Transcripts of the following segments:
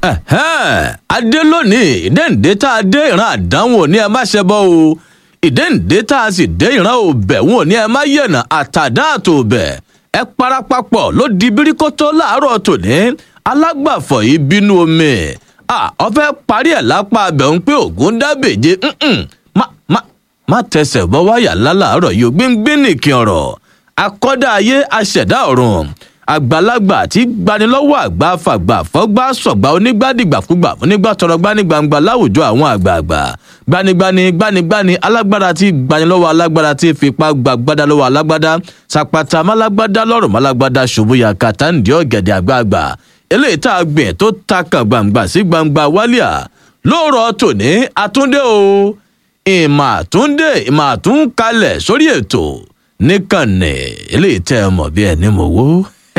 adé lónìí ìdẹ́ǹdé tá a dé ìran àdánwò ní ẹ má ṣe bọ́ o ìdẹ́ǹdé tá a sì dé ìran òbẹ̀ wọn ò ní ẹ má yẹ̀nà àtàdá àtòbẹ̀ ẹ parapapọ̀ ló di bíríkótó láàárọ̀ tòní alágbàfọ̀ yìí bínú omi ọfẹ́ parí ẹ̀ lápá abẹ̀ ń pé ògùn dábèje má má má tẹsẹ̀ bọ́ wáyà lálàárọ̀ yìí gbíngbín nìkan ọ̀rọ̀ akọ́dá ayé aṣẹ̀dá ọ̀run àgbàlagbà tí gbanilọ́wọ́ àgbà fàgbà fọ́gbà sọ̀gbà onígbàdìgbàkúgbà onígbà tọrọ gbanigbangba láwùjọ àwọn àgbààgbà gbanigbani gbanigbani alágbára tí gbanilọ́wọ́ alágbára tí fipá gbàgbádá lọ́wọ́ alágbádá sàpàtà málágbádá lọ́rùn málágbádá ṣubúyà kàtàǹdì ọ̀gẹ̀dẹ̀ àgbààgbà eléyìí tá a gbìn tó ta kàn gbangba sí gbangba wálíà lóòrọ̀ tòní àtúndé o ìmọ̀ àtúndé ìmọ̀ àtúnkalẹ̀ sórí ètò níkànnì eléyìí tẹ́ ẹ mọ̀ bí ẹni mọ̀ wó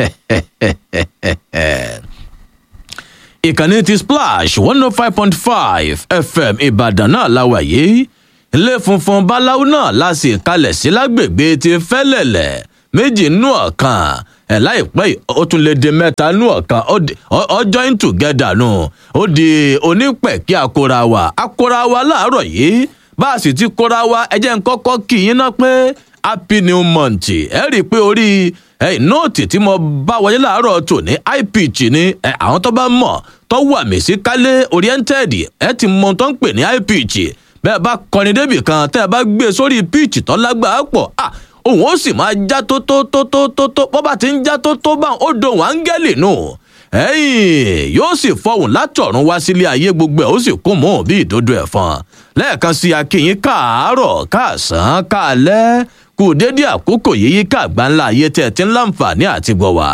ìkànnì ti splash one oh five point five fm ìbàdàn náà la wà yìí ilé funfun báláwo náà la sì kalẹ̀ sí lágbègbè ti fẹ́lẹ̀lẹ̀ méjì nú ọ̀kan ẹ̀ láìpẹ́ yìí ó tún lè di mẹ́ta nú ọ̀kan ó join together nù ó di onípẹ̀kí akora wa akora wa láàárọ̀ yìí bá a sì ti kóra wa ẹ jẹ́ n kọ́kọ́ kí yín ná pé happy new month ẹ rí i pé orí nóòtì tí mo bá wọlé láàárọ̀ tòní ipitch ni àwọn tó bá mọ̀ tó wà mí sí kálé oriented ẹ ti mọ tó ń pè ní ipitch bẹ́ẹ̀ bá kọrin débì kan tẹ́ ẹ bá gbé sórí pitch tó lágbàá pọ̀ òun ó sì máa já tó tó tó tó tó tó bó bá ti ń já tó tó bá ó dohùn áńgẹ́lì nù ẹ̀yìn yóò sì fọhùn látọ̀run wá sílé ayé gbogbo ẹ̀ ó sì kún mọ́ bí ìdodo ẹ̀fọn lẹ́ẹ̀kan sí akínyìn káàárọ̀ káàsán káalẹ́ kù dédé àkókò yíyí káàgbá ńlá ayé tẹ̀ tí ń láǹfààní àti gbọ̀ wá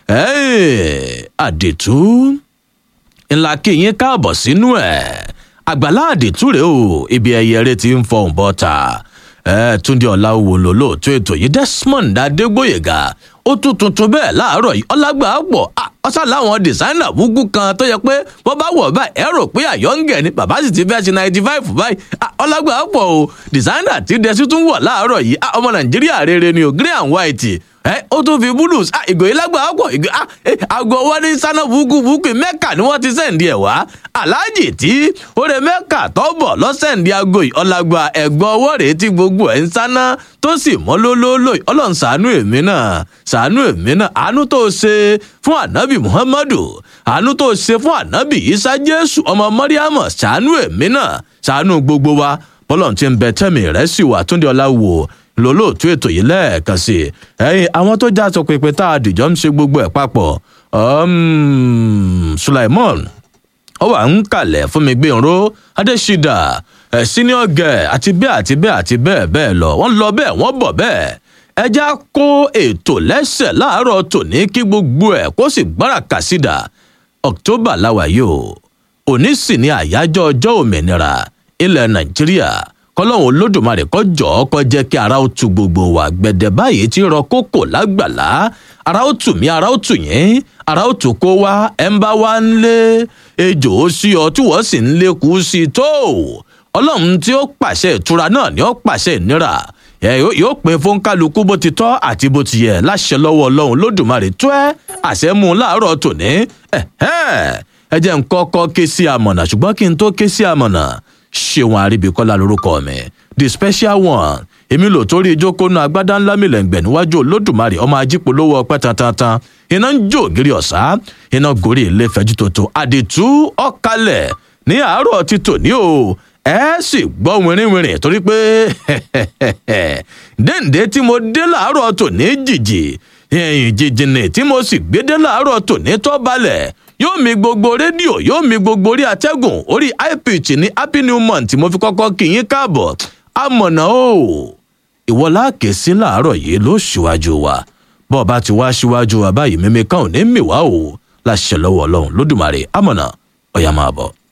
àdètú ńlá kínyìn káàbọ̀ sínú ẹ̀ àgbàlá àdètú rèé o ibi ẹyẹ rẹ ti ń fọhùn bọ́ta ẹ túndé ọláwò lò lóòótọ́ ètò yìí desmond adégbòyègà ó tún tuntun bẹ́ẹ̀ láàárọ̀ yìí ọlágbà pọ̀ ọ̀sán láwọn dìsáínà búkú kan tó yẹ pé wọ́n bá wọ̀ báyìí ẹ rò pé àyọ̀ǹgẹ̀ ni bàbá sì ti fẹ́ ṣe ninety five báyìí ọlágbà pọ̀ o dìsáínà tí dẹ́sí tún wọ̀ láàárọ̀ yìí ọmọ nàìjíríà rere ni o grey and white ẹ ó tún fi búlùs ìgò yìí lágbàá pọ̀ ìgò àgọ́ wọn ní sáná búkú búkú mẹ́kà ni wọ́n ti sẹ́ǹdì ẹ̀ wá aláàjì tí oore mẹ́kà tọ́bọ̀ lọ́sẹ̀ǹdì aago yìí ọ̀làgbà ẹ̀gbọ́n ọwọ́ rèé tí gbogbo ẹ̀ ń sáná tó sì mọ́ lólóólò ọlọ́run ṣàánú èmi náà ṣàánú èmi náà àánú tó ṣe fún ànábì muhammadu àánú tó ṣe fún ànábì isa jésù ọmọ mọ́ríàmù ṣàánú èmi náà ṣàánú gbogbo wa bọ́lọ̀ ti ń bẹ tẹ́mi rẹ̀ sì wà túndé ọlá wò lólóòtú ètò yìí lẹ́ẹ̀kan sí i ẹ̀yin àwọn tó já sọ pé tá a dìjọ́ ń ṣe gbogbo ẹ̀ papọ̀ sulaimon ó wà ń kalẹ̀ fún mi gbẹ̀rún adésídà senior girl àti bẹ́ẹ̀ àti bẹ́ẹ̀ àti bẹ́ẹ̀ bẹ́ẹ̀ lọ wọ́n lọ bẹ́ẹ̀ wọ́n bọ̀ bẹ́ẹ̀ ẹja kó ètò lẹ́sẹ̀ láàárọ̀ tòní kí gbogbo ẹ̀ kó sì gbára kàsídà october láwa yìí o òní sì ní àyájọ́ ọjọ́ òmìnira ilẹ̀ nàìjíríà kọlọ́hún olódùmarè kọ́ jọ̀ọ́ kọ́ jẹ́ kí ara ó tu gbogbo wa gbẹ̀dẹ̀ báyìí tí rọ kókò lágbàlá ara ó tù mí ara ó tù yín ara ó tù kó wá ẹ̀ ń bá wá ń lé ejò ó sí ọ tí wọ́n sì ń lékú sí i tó ọlọ́run tí ó pàṣẹ ìtura náà ni ó pàṣẹ ìnira yóò pín fún kálukú bó ti tọ́ àti bó ti yẹ láṣẹ lọ́wọ́ ọlọ́run lódùmarè tó ẹ́ àṣẹ mú un láàárọ̀ tòní ẹ jẹ́ ń kọ́kọ́ ké sí amọ̀nà ṣùgbọ́n kí n tó ké sí amọ̀nà ṣéwọn àríbíkọ́lá lorúkọ mi the special one èmi lò torí ìjókòónú agbádá ńlá mi lẹ́ǹgbẹ̀ níwájú olódùmarè ọmọ ajípolówó ọpẹ́ tantan iná ń jó ògiri ọ̀sá iná gorí ilé fẹ́jú tuntun àdìtú ọ̀kalẹ̀ ní àárọ̀ títò ní o ẹ sì gbọ́ wìrìwìrì torí pé déǹdé tí mo dé láàárọ̀ tòní jìjì jìjìnì tí mo sì gbé dé láàárọ̀ tòní tó balẹ̀ yóò mi gbogbo rédíò yóò mi gbogbo orí atẹ́gùn orí ipitch ní happy new month mo fi kọ́kọ́ kí yín káàbọ̀ amọ̀nà o ìwọ láàkè sí láàárọ̀ yìí ló ṣíwájú wa bọ́ ọ bá ti wá ṣíwájú wa báyìí mímí kan ò ní mì wá o láṣẹ lọ́wọ́ ọlọ́run lódùmarè amọ̀nà ọ̀yà máa bọ̀.